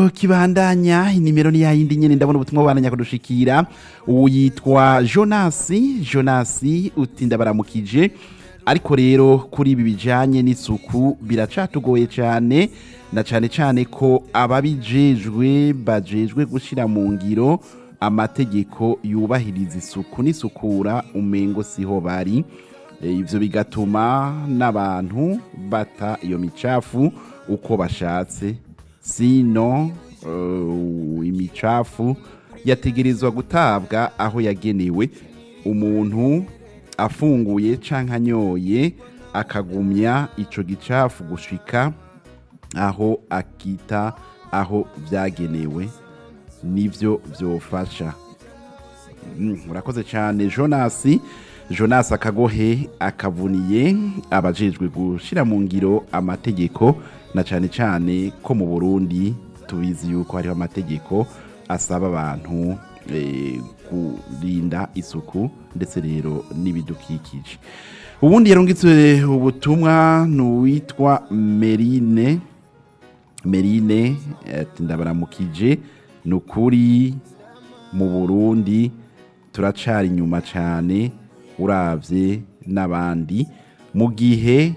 ikiganiro kibandanya inimero ni yayindi nyene ndabona ubutumwa bubandanya kudushikira ubu yitwa jonasi jonasi uti ndabaramukije ariko rero kuri ibi bijanye n'isuku biracatugoye cyane na cyane cyane ko ababijejwe bajejwe gushira mu ngiro amategeko yubahiriza isuku n'isukura umengo siho bari E, ivyo bigatuma n'abantu bata iyo micafu uko bashatse sino uh, imicafu yategerezwa gutabwa aho yagenewe umuntu afunguye canke anyoye akagumya ico gicafu gushika aho akita aho vyagenewe nivyo vyofasha Mm, urakoze cyane jonasi jonasi akagohe akavuniye abajejwe gushira mu ngiro amategeko na cyane cyane ko mu burundi tubizi yuko hariho amategeko asaba abantu eh, kurinda isuku ndetse rero n'ibidukikije ubundi yarungitse ubutumwa ni uwitwa merine merine ati ndabaramukije ni ukuri mu burundi turacari inyuma cyane uravye n'abandi mu gihe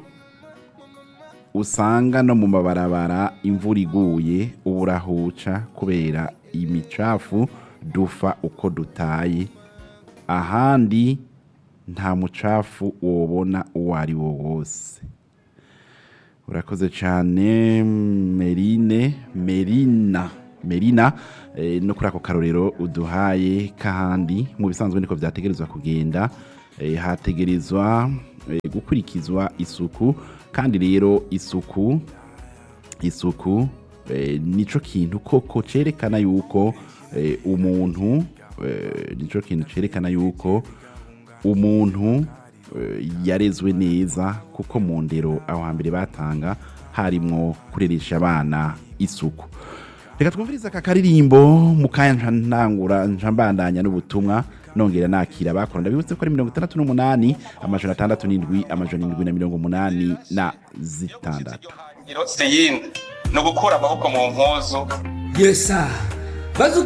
usanga no mu mabarabara imvura iguye uburahuca kubera imicafu dufa uko dutaye ahandi nta mucafu wobona uwo ari wo wose urakoze cyane merine merina merina eh, no kuri ako karorero uduhaye kahandi mu bisanzwe niko vyategerezwa kugenda eh, hategerezwa eh, gukurikizwa isuku kandi rero isuku isuku eh, nico kintu koko cerekana yuko eh, umuntu eh, nico kintu cerekana yuko umuntu eh, yarezwe neza kuko mu ndero aho hambere batanga harimwo kureresha abana isuku reka twumvirize aka karirimbo mu kanya nca ntangura nca mbandanya n'ubutumwa nongera nakira bakora ndabibutse ko ari mirongo itandatu n'umunani amajana atandatu n'indwi amajana indwi na mirongo umunani na zitandatu ngiro si yindi ni ugukura amaboko mu mpuzu yesa bazi